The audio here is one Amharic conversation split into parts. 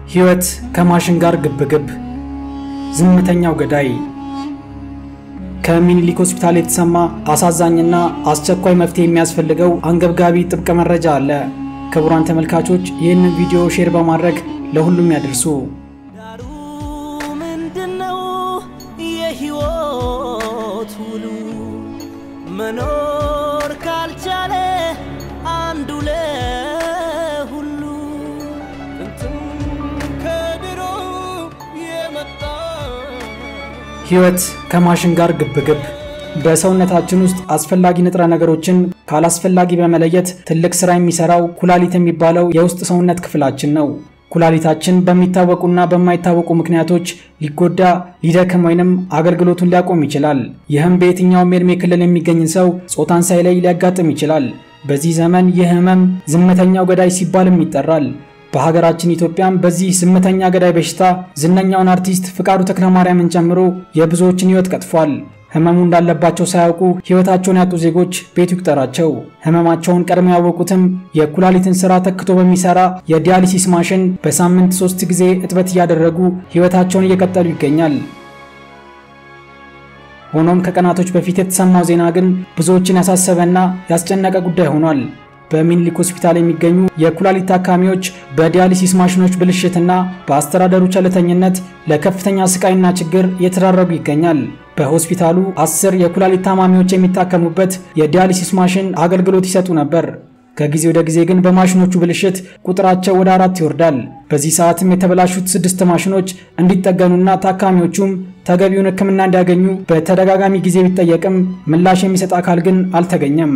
ሕይወት ከማሽን ጋር ግብግብ። ዝምተኛው ገዳይ ከሚኒሊክ ሆስፒታል የተሰማ አሳዛኝና አስቸኳይ መፍትሄ የሚያስፈልገው አንገብጋቢ ጥብቅ መረጃ አለ። ክቡራን ተመልካቾች ይህንን ቪዲዮ ሼር በማድረግ ለሁሉም ያደርሱ። ዳሩ ምንድነው የህይወት ውሉ? መኖር ካልቻለ አንዱ ለሁሉ ጥንትም ከድሮ የመጣ ሕይወት ከማሽን ጋር ግብግብ። በሰውነታችን ውስጥ አስፈላጊ ንጥረ ነገሮችን ካላስፈላጊ በመለየት ትልቅ ስራ የሚሰራው ኩላሊት የሚባለው የውስጥ ሰውነት ክፍላችን ነው። ኩላሊታችን በሚታወቁና በማይታወቁ ምክንያቶች ሊጎዳ፣ ሊደክም ወይንም አገልግሎቱን ሊያቆም ይችላል። ይህም በየትኛውም የዕድሜ ክልል የሚገኝ ሰው ጾታን ሳይለይ ሊያጋጥም ይችላል። በዚህ ዘመን ይህ ህመም ዝምተኛው ገዳይ ሲባልም ይጠራል። በሀገራችን ኢትዮጵያም በዚህ ዝምተኛ ገዳይ በሽታ ዝነኛውን አርቲስት ፍቃዱ ተክለማርያምን ጨምሮ የብዙዎችን ህይወት ቀጥፏል። ህመሙ እንዳለባቸው ሳያውቁ ህይወታቸውን ያጡ ዜጎች ቤቱ ይቁጠራቸው። ህመማቸውን ቀድመው ያወቁትም የኩላሊትን ስራ ተክቶ በሚሰራ የዲያሊሲስ ማሽን በሳምንት ሶስት ጊዜ እጥበት እያደረጉ ህይወታቸውን እየቀጠሉ ይገኛል። ሆኖም ከቀናቶች በፊት የተሰማው ዜና ግን ብዙዎችን ያሳሰበና ያስጨነቀ ጉዳይ ሆኗል። በሚኒሊክ ሆስፒታል የሚገኙ የኩላሊት ታካሚዎች በዲያሊሲስ ማሽኖች ብልሽትና በአስተዳደሩ ቸልተኝነት ለከፍተኛ ስቃይና ችግር እየተዳረጉ ይገኛል። በሆስፒታሉ አስር የኩላሊት ታማሚዎች የሚታከሙበት የዲያሊሲስ ማሽን አገልግሎት ይሰጡ ነበር። ከጊዜ ወደ ጊዜ ግን በማሽኖቹ ብልሽት ቁጥራቸው ወደ አራት ይወርዳል። በዚህ ሰዓትም የተበላሹት ስድስት ማሽኖች እንዲጠገኑና ታካሚዎቹም ተገቢውን ሕክምና እንዲያገኙ በተደጋጋሚ ጊዜ ቢጠየቅም ምላሽ የሚሰጥ አካል ግን አልተገኘም።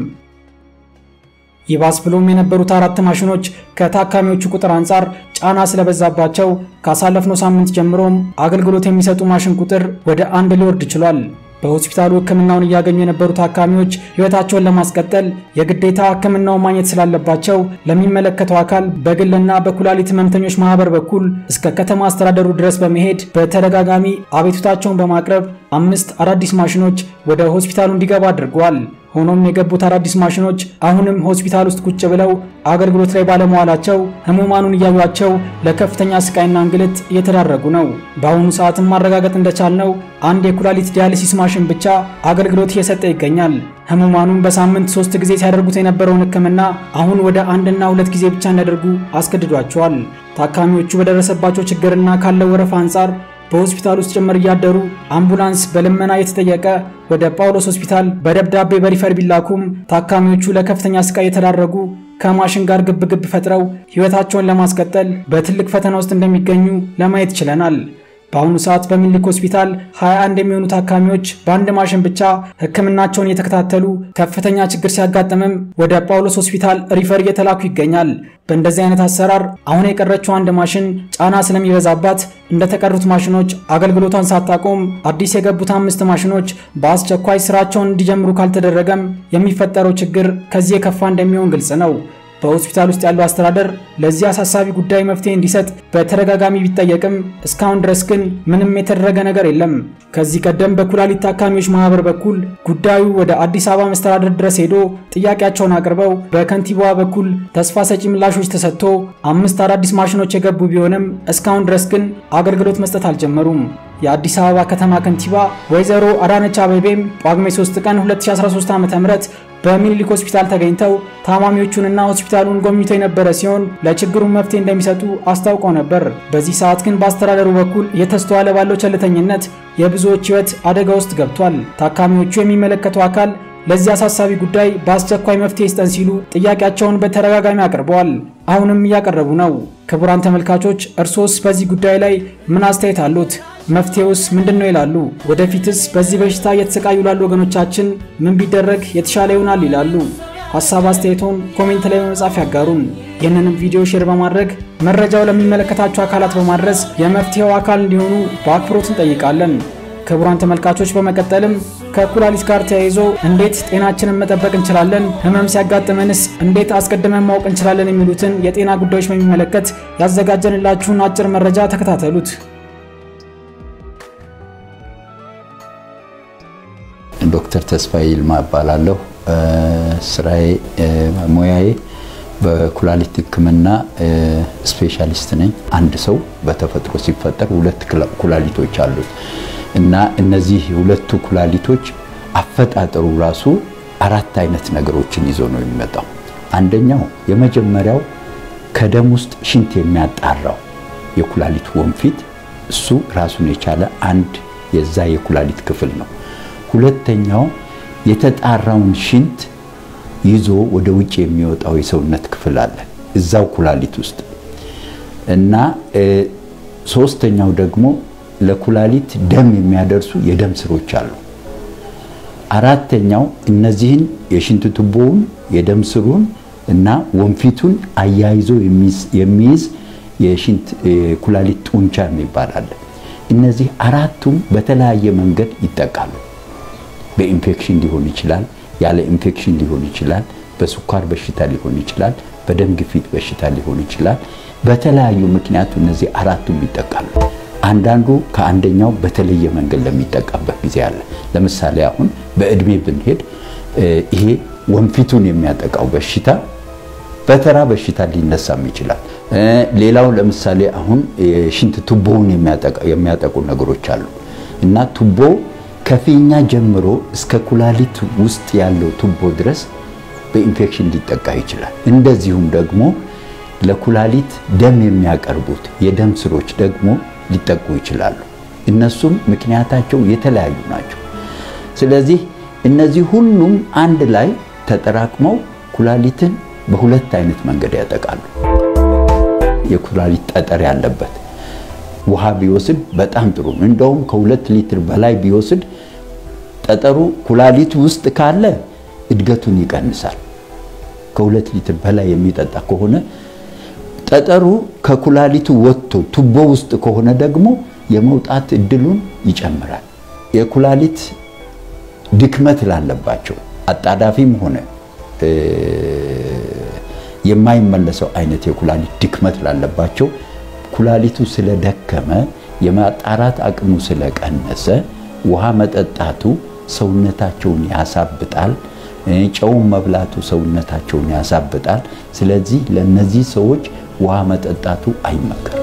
ይባስ ብሎም የነበሩት አራት ማሽኖች ከታካሚዎቹ ቁጥር አንጻር ጫና ስለበዛባቸው ካሳለፍነው ሳምንት ጀምሮም አገልግሎት የሚሰጡ ማሽን ቁጥር ወደ አንድ ሊወርድ ችሏል። በሆስፒታሉ ሕክምናውን እያገኙ የነበሩ ታካሚዎች ሕይወታቸውን ለማስቀጠል የግዴታ ሕክምናውን ማግኘት ስላለባቸው ለሚመለከተው አካል በግልና በኩላሊት ህመምተኞች ማህበር በኩል እስከ ከተማ አስተዳደሩ ድረስ በመሄድ በተደጋጋሚ አቤቱታቸውን በማቅረብ አምስት አዳዲስ ማሽኖች ወደ ሆስፒታሉ እንዲገባ አድርገዋል። ሆኖም የገቡት አዳዲስ ማሽኖች አሁንም ሆስፒታል ውስጥ ቁጭ ብለው አገልግሎት ላይ ባለመዋላቸው ህሙማኑን እያዩቸው ለከፍተኛ ስቃይና እንግልት እየተዳረጉ ነው። በአሁኑ ሰዓትም ማረጋገጥ እንደቻልነው አንድ የኩላሊት ዲያሊሲስ ማሽን ብቻ አገልግሎት እየሰጠ ይገኛል። ህሙማኑን በሳምንት ሶስት ጊዜ ሲያደርጉት የነበረውን ህክምና አሁን ወደ አንድና ሁለት ጊዜ ብቻ እንዲያደርጉ አስገድዷቸዋል። ታካሚዎቹ በደረሰባቸው ችግርና ካለው ወረፋ አንጻር በሆስፒታል ውስጥ ጭምር እያደሩ አምቡላንስ በልመና የተጠየቀ ወደ ጳውሎስ ሆስፒታል በደብዳቤ በሪፈር ቢላኩም ታካሚዎቹ ለከፍተኛ ስቃይ የተዳረጉ ከማሽን ጋር ግብግብ ፈጥረው ህይወታቸውን ለማስቀጠል በትልቅ ፈተና ውስጥ እንደሚገኙ ለማየት ችለናል። በአሁኑ ሰዓት በሚኒሊክ ሆስፒታል 21 የሚሆኑ ታካሚዎች በአንድ ማሽን ብቻ ህክምናቸውን እየተከታተሉ ከፍተኛ ችግር ሲያጋጥምም ወደ ጳውሎስ ሆስፒታል ሪፈር እየተላኩ ይገኛል። በእንደዚህ አይነት አሰራር አሁን የቀረችው አንድ ማሽን ጫና ስለሚበዛባት እንደተቀሩት ማሽኖች አገልግሎቷን ሳታቆም አዲስ የገቡት አምስት ማሽኖች በአስቸኳይ ስራቸውን እንዲጀምሩ ካልተደረገም የሚፈጠረው ችግር ከዚህ የከፋ እንደሚሆን ግልጽ ነው። በሆስፒታል ውስጥ ያለው አስተዳደር ለዚህ አሳሳቢ ጉዳይ መፍትሄ እንዲሰጥ በተደጋጋሚ ቢጠየቅም እስካሁን ድረስ ግን ምንም የተደረገ ነገር የለም። ከዚህ ቀደም በኩላሊት ታካሚዎች ማህበር በኩል ጉዳዩ ወደ አዲስ አበባ መስተዳደር ድረስ ሄዶ ጥያቄያቸውን አቅርበው በከንቲባዋ በኩል ተስፋ ሰጪ ምላሾች ተሰጥቶ አምስት አዳዲስ ማሽኖች የገቡ ቢሆንም እስካሁን ድረስ ግን አገልግሎት መስጠት አልጀመሩም። የአዲስ አበባ ከተማ ከንቲባ ወይዘሮ አዳነች አቤቤም ጳጉሜ 3 ቀን 2013 ዓ.ም በሚኒሊክ ሆስፒታል ተገኝተው ታማሚዎቹንና ሆስፒታሉን ጎብኝተው የነበረ ሲሆን ለችግሩ መፍትሄ እንደሚሰጡ አስታውቀው ነበር። በዚህ ሰዓት ግን በአስተዳደሩ በኩል እየተስተዋለ ባለው ቸልተኝነት የብዙዎች ሕይወት አደጋ ውስጥ ገብቷል። ታካሚዎቹ የሚመለከተው አካል ለዚህ አሳሳቢ ጉዳይ በአስቸኳይ መፍትሄ ይስጠን ሲሉ ጥያቄያቸውን በተደጋጋሚ አቅርበዋል። አሁንም እያቀረቡ ነው። ክቡራን ተመልካቾች እርሶስ በዚህ ጉዳይ ላይ ምን አስተያየት አሉት? መፍትሄውስ ምንድን ነው ይላሉ? ወደፊትስ በዚህ በሽታ እየተሰቃዩ ላሉ ወገኖቻችን ምን ቢደረግ የተሻለ ይሆናል ይላሉ? ሀሳብ አስተያየቶን ኮሜንት ላይ በመጻፍ ያጋሩን። ይህንንም ቪዲዮ ሼር በማድረግ መረጃው ለሚመለከታቸው አካላት በማድረስ የመፍትሄው አካል እንዲሆኑ በአክብሮት እንጠይቃለን። ክቡራን ተመልካቾች በመቀጠልም ከኩላሊት ጋር ተያይዞ እንዴት ጤናችንን መጠበቅ እንችላለን፣ ህመም ሲያጋጥመንስ እንዴት አስቀድመን ማወቅ እንችላለን የሚሉትን የጤና ጉዳዮች በሚመለከት ያዘጋጀንላችሁን አጭር መረጃ ተከታተሉት። ዶክተር ተስፋዬ ይልማ እባላለሁ። ስራዬ ሙያዬ በኩላሊት ሕክምና ስፔሻሊስት ነኝ። አንድ ሰው በተፈጥሮ ሲፈጠር ሁለት ኩላሊቶች አሉት እና እነዚህ ሁለቱ ኩላሊቶች አፈጣጠሩ ራሱ አራት አይነት ነገሮችን ይዞ ነው የሚመጣው። አንደኛው የመጀመሪያው ከደም ውስጥ ሽንት የሚያጣራው የኩላሊት ወንፊት እሱ ራሱን የቻለ አንድ የዛ የኩላሊት ክፍል ነው። ሁለተኛው የተጣራውን ሽንት ይዞ ወደ ውጭ የሚወጣው የሰውነት ክፍል አለ እዛው ኩላሊት ውስጥ እና ሶስተኛው ደግሞ ለኩላሊት ደም የሚያደርሱ የደም ስሮች አሉ። አራተኛው እነዚህን የሽንት ቱቦውን የደም ስሩን እና ወንፊቱን አያይዞ የሚይዝ የሽንት ኩላሊት ጡንቻ የሚባል አለ። እነዚህ አራቱም በተለያየ መንገድ ይጠቃሉ። በኢንፌክሽን ሊሆን ይችላል፣ ያለ ኢንፌክሽን ሊሆን ይችላል፣ በስኳር በሽታ ሊሆን ይችላል፣ በደም ግፊት በሽታ ሊሆን ይችላል። በተለያዩ ምክንያቱ እነዚህ አራቱም ይጠቃሉ። አንዳንዱ ከአንደኛው በተለየ መንገድ ለሚጠቃበት ጊዜ አለ። ለምሳሌ አሁን በእድሜ ብንሄድ ይሄ ወንፊቱን የሚያጠቃው በሽታ በተራ በሽታ ሊነሳም ይችላል። ሌላው ለምሳሌ አሁን የሽንት ቱቦውን የሚያጠቁ ነገሮች አሉ እና ቱቦ ከፊኛ ጀምሮ እስከ ኩላሊት ውስጥ ያለው ቱቦ ድረስ በኢንፌክሽን ሊጠቃ ይችላል። እንደዚሁም ደግሞ ለኩላሊት ደም የሚያቀርቡት የደም ስሮች ደግሞ ሊጠቁ ይችላሉ። እነሱም ምክንያታቸው የተለያዩ ናቸው። ስለዚህ እነዚህ ሁሉም አንድ ላይ ተጠራቅመው ኩላሊትን በሁለት አይነት መንገድ ያጠቃሉ። የኩላሊት ጠጠር ያለበት ውሃ ቢወስድ በጣም ጥሩ ነው። እንደውም ከሁለት ሊትር በላይ ቢወስድ ጠጠሩ ኩላሊት ውስጥ ካለ እድገቱን ይቀንሳል። ከሁለት ሊትር በላይ የሚጠጣ ከሆነ ጠጠሩ ከኩላሊቱ ወጥቶ ቱቦ ውስጥ ከሆነ ደግሞ የመውጣት እድሉን ይጨምራል። የኩላሊት ድክመት ላለባቸው አጣዳፊም ሆነ የማይመለሰው አይነት የኩላሊት ድክመት ላለባቸው ኩላሊቱ ስለደከመ የማጣራት አቅሙ ስለቀነሰ ውሃ መጠጣቱ ሰውነታቸውን ያሳብጣል። ጨውን መብላቱ ሰውነታቸውን ያሳብጣል። ስለዚህ ለነዚህ ሰዎች ውሃ መጠጣቱ አይመከርም።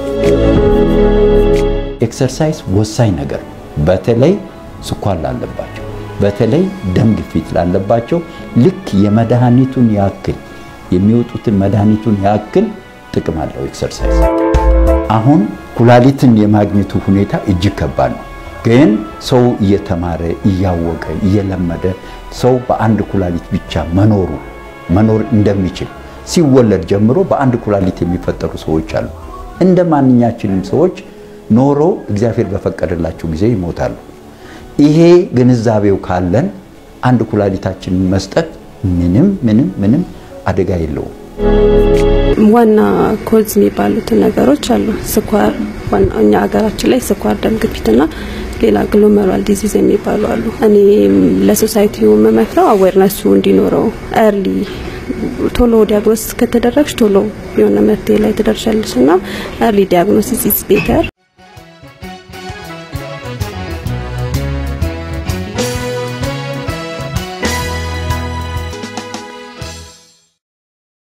ኤክሰርሳይዝ ወሳኝ ነገር ነው። በተለይ ስኳር ላለባቸው፣ በተለይ ደም ግፊት ላለባቸው ልክ የመድኃኒቱን ያክል የሚወጡትን መድኃኒቱን ያክል ጥቅም አለው ኤክሰርሳይዝ። አሁን ኩላሊትን የማግኘቱ ሁኔታ እጅግ ከባድ ነው። ግን ሰው እየተማረ እያወቀ እየለመደ ሰው በአንድ ኩላሊት ብቻ መኖሩ መኖር እንደሚችል ሲወለድ ጀምሮ በአንድ ኩላሊት የሚፈጠሩ ሰዎች አሉ። እንደ ማንኛችንም ሰዎች ኖሮ እግዚአብሔር በፈቀደላቸው ጊዜ ይሞታሉ። ይሄ ግንዛቤው ካለን አንድ ኩላሊታችንን መስጠት ምንም ምንም ምንም አደጋ የለውም። ዋና ኮዝ የሚባሉትን ነገሮች አሉ። ስኳር እኛ ሀገራችን ላይ ስኳር፣ ደም ግፊትና ሌላ ግሎሜሩላር ዲዚዝ የሚባሉ አሉ። እኔ ለሶሳይቲው የምመክረው አዌርነሱ እንዲኖረው ኤርሊ ቶሎ ዲያግኖስ ከተደረግሽ ቶሎ የሆነ መፍትሄ ላይ ትደርሻለሽ እና ኤርሊ ዲያግኖሲስ ኢዝ ቤተር